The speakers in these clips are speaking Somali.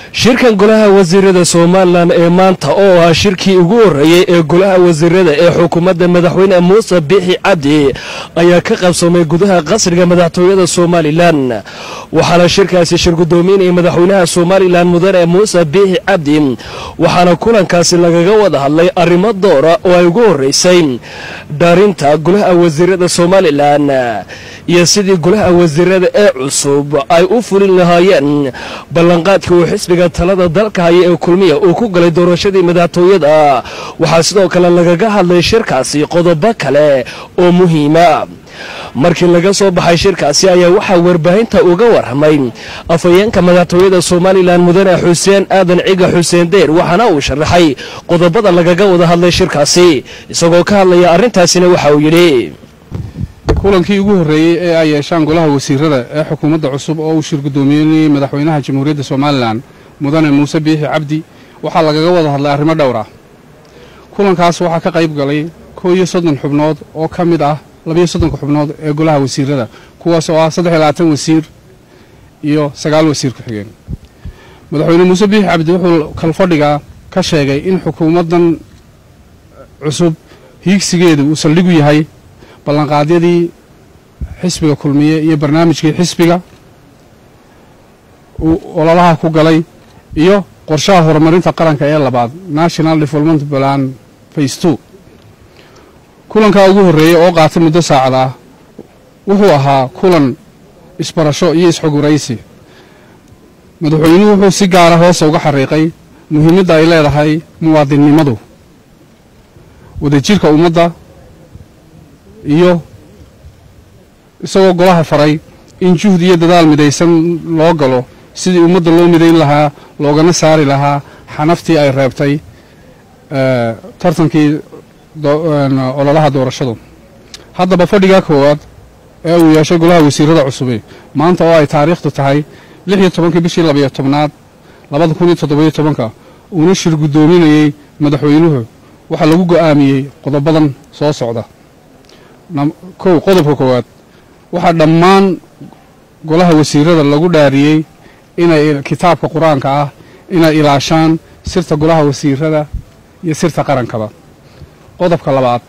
shirkan golaha wasiirada somalilan ee maanta oo ahaa shirkii ugu horreeyey ee golaha wasiirada ee xukuumadda madaxweyne muuse biixi cabdi ayaa ka qabsoomay gudaha qasriga madaxtooyada somalilan waxaana shirkaasi shir guddoominayay madaxweynaha somalilan mudane muuse biixi cabdi waxaana kulankaasi lagaga wada hadlay arrimo doora oo ay ugu horreysay dhaarinta golaha wasiirada somalilan iyo sidii golaha wasiirada ee cusub ay u fulin lahaayeen ballanqaadkii uu xisbiga talada dalka haya ee kulmiya uu ku galay doorashadii madaxtooyada waxaa sidoo kale lagaga hadlay shirkaasi qodobo kale oo muhiima markii laga soo baxay shirkaasi ayaa waxaa warbaahinta uga warramay afhayeenka madaxtooyada somalilan mudane xuseen aadan ciga xuseen deyr waxaana uu sharaxay qodobada lagaga wada hadlay shirkaasi isagoo ka hadlaya arrintaasina waxa uu yidhi kulankii ugu horreeyey ee ay yeeshaan golaha wasiirada ee xukuumadda cusub oo uu shir guddoomiyenayey madaxweynaha jamhuuriyadda somalilan mudane muuse biixi cabdi waxaa lagaga wada hadlay arrimo dhowr ah kulankaas waxaa ka qayb galay koo iyo soddon xubnood oo ka mid ah labiyo soddonka xubnood ee golaha wasiirada kuwaas oo ah saddex iyo labaatan wasiir iyo sagaal wasiir ku-xigeen madaxweyne muuse biixi cabdi wuxuu kalfadhiga ka sheegay in xukuumaddan cusub hiigsigeedu uu saldhigu yahay ballanqaadyadii xisbiga kulmiye iyo barnaamijkii xisbiga uu ololaha ku galay iyo qorshaha horumarinta qaranka ee labaad national development plan face two kulankaa ugu horreeyey oo qaatay muddo saacad ah wuxuu ahaa kulan isbarasho iyo isxoguraysi madaxweynuhu wuxuu si gaara hoosa uga xariiqay muhiimadda ay leedahay muwaadinnimadu wadajirka ummadda iyo isagoo golaha faray in juhd iyo dadaal midaysan loo galo sidii ummadda loo midayn lahaa loogana saari lahaa xanaftii ay reebtay tartankii ololaha doorashadu haddaba fadhigaa koowaad ee uu yeeshay golaha wasiirada cusubi maanta oo ay taariikhdu tahay lix iyo tobankii bishii labayo tobnaad labada kun iyo toddobiyo tobanka uuna shir guddoominayey madaxweynuhu waxaa lagu go'aamiyey qodobadan soo socda kow qodobka koowaad waxaa dhammaan golaha wasiirada lagu dhaariyey inay kitaabka qur-aanka ah inay ilaashaan sirta golaha wasiirada iyo sirta qarankaba qodobka labaad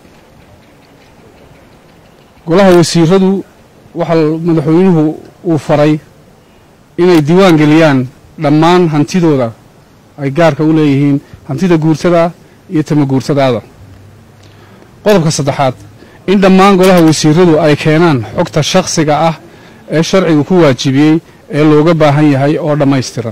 golaha wasiiradu waxaa madaxweynuhu uu faray inay diiwaan geliyaan dhammaan hantidooda ay gaarka u leeyihiin hantida guurtada iyo tama guurtadaada qodobka saddexaad in dhammaan golaha wasiiradu ay keenaan xogta shakhsiga ah ee sharcigu ku waajibiyey ee looga baahan yahay oo dhammaystiran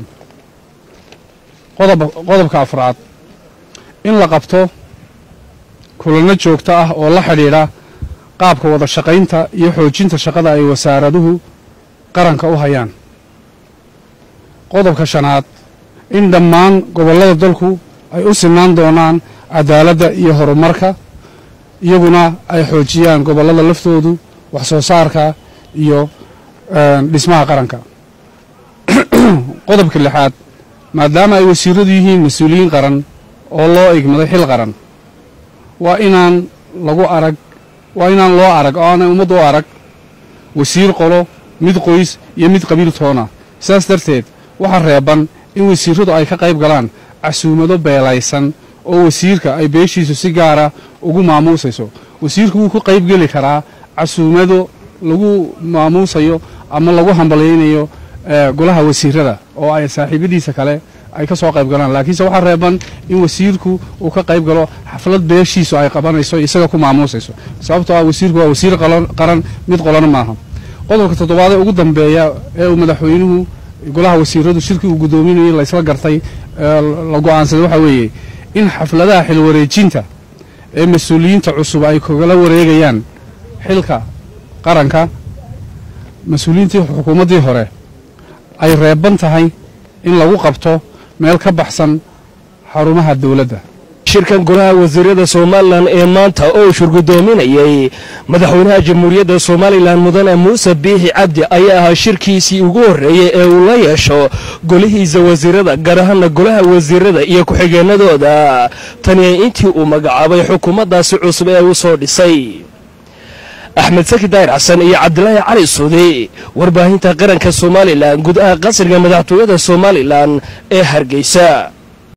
qodobka afraad in la qabto kulanno joogto ah oo la xidhiidha qaabka wada shaqaynta iyo xoojinta shaqada ay wasaaraduhu qaranka u hayaan qodobka shanaad in dhammaan gobollada dalku ay u sinaan doonaan cadaaladda iyo horumarka iyaguna ay xoojiyaan gobollada laftoodu wax soo saarka iyo dhismaha qaranka qodobka lixaad maadaama ay wasiiradu yihiin mas-uuliyiin qaran oo loo igmaday xil qaran waa inaan lagu arag waa inaan loo arag oo aanay ummaddu u arag wasiir qolo mid qoys iyo mid qabiil toona sidaas darteed waxaa reeban in wasiiradu ay ka qayb galaan casuumado beelaysan oo wasiirka ay beeshiisu si gaara ugu maamuusayso wasiirku wuu ku qayb geli karaa casuumado lagu maamuusayo ama lagu hambalyaynayo golaha wasiirada oo ay saaxiibadiisa kale ay ka soo qayb galaan laakiinse waxaa reeban in wasiirku uu ka qayb galo xaflad beeshiisu ay qabanayso isaga ku maamuusayso sababtoo ah wasiirku waa wasiir qaran mid qolana maaha qodobka toddobaad ee ugu dambeeya ee uu madaxweynuhu golaha wasiiradu shirkii uu guddoominayay laysla gartay la go'aansaday waxaa weeye in xafladaha xilwareejinta ee mas-uuliyiinta cusub ay kagala wareegayaan xilka qaranka mas-uuliyiintii xukuumaddii hore ay reeban tahay in lagu qabto meel ka baxsan xarumaha dowladda shirkan golaha wasiirada somalilan ee maanta oo shir guddoominayay madaxweynaha jamhuuriyadda somalilan mudane muuse biixi cabdi ayaa ahaa shirkiisii ugu horreeyey ee uu la yeesho golihiisa wasiirada gaar ahaana golaha wasiirada iyo ku-xigeenadooda tani intii uu magacaabay xukuumaddaasi cusub ee uu soo dhisay axmed saki daahir xasan iyo cabdilaahi cali suudi warbaahinta qaranka somalilan gudaha qasriga madaxtooyada somalilan ee hargeysa